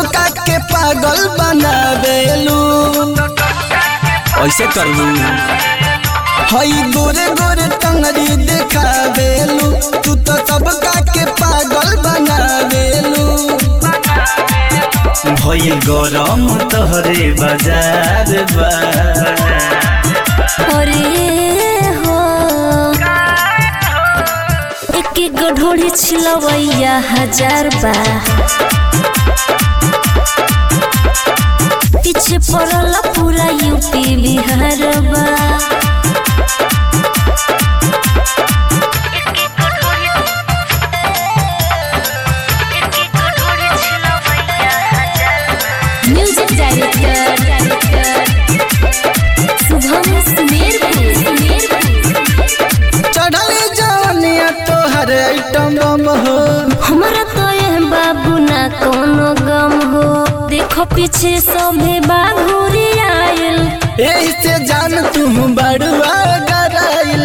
सबका के पागल बनावेलू ऐसे करबू हई गोरे गोरे टंगरी देखावेलू तू तो सबका के पागल बनावेलू भइल गरम तोहरे बाजार बा अरे हो एक एक ढोड़ी छिलवैया हजार बा पीछे पड़ल पूरा यूपी बिहार बा म्यूजिक डायरेक्टर शुभम सुमेरपुर चढ़ल जवनिया तोहर आइटम बम हो हमरा तो यह बाबू ना कोनो गम हो देखो पीछे सभे बाघुरी आयल एही से जान तू बड़ुआ गराइल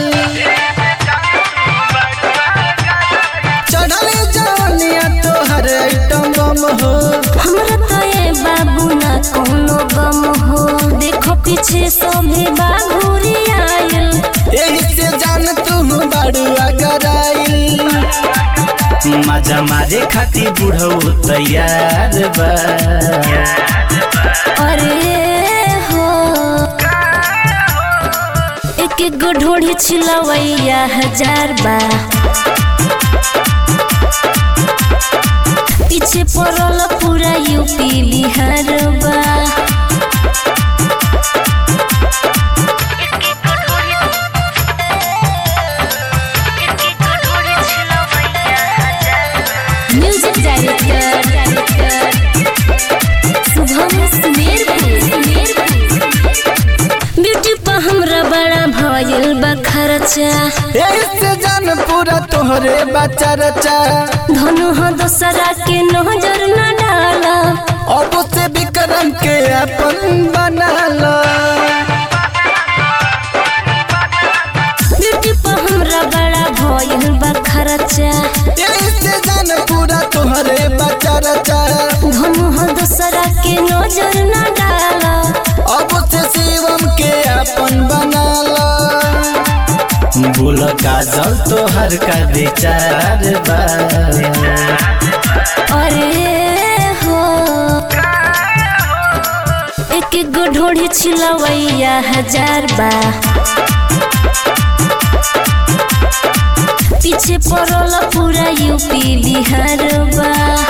चढ़ल जवनिया तोहर आइटम बम हो हमरा तो ये बाबू ना कोनो गम हो देखो पीछे सभे बाघुरी आयल एही से जान तू बड़ुआ गराइल मजा मारे खातिर बुढ़ऊ तैयार बा अरे हो एक एक गो ढोढ़ी छिलवैया हजार बा पीछे पड़ल पूरा यूपी बिहार बा music director Shubham Sumerpur beauty पर हमरा बड़ा भयल बा खर्चा एही से जान पूरा तोहरे बच्चा रचा धनु हो दोसरा के नजर न डाला अब से विक्रम के अपन बना लो ब्यूटी पर हमरा बड़ा भयल बा खर्चा एही से जान पूरा तोहरे बच्चा रचा धनु हो दोसरा के नजर न डाला अब से शिवम के अपन बना लो बोल काजल तोहर का विचार बा अरे हो एक एक गो ढोढ़ी छिलवैया हजार बा पीछे पड़ल पूरा यूपी बिहार बा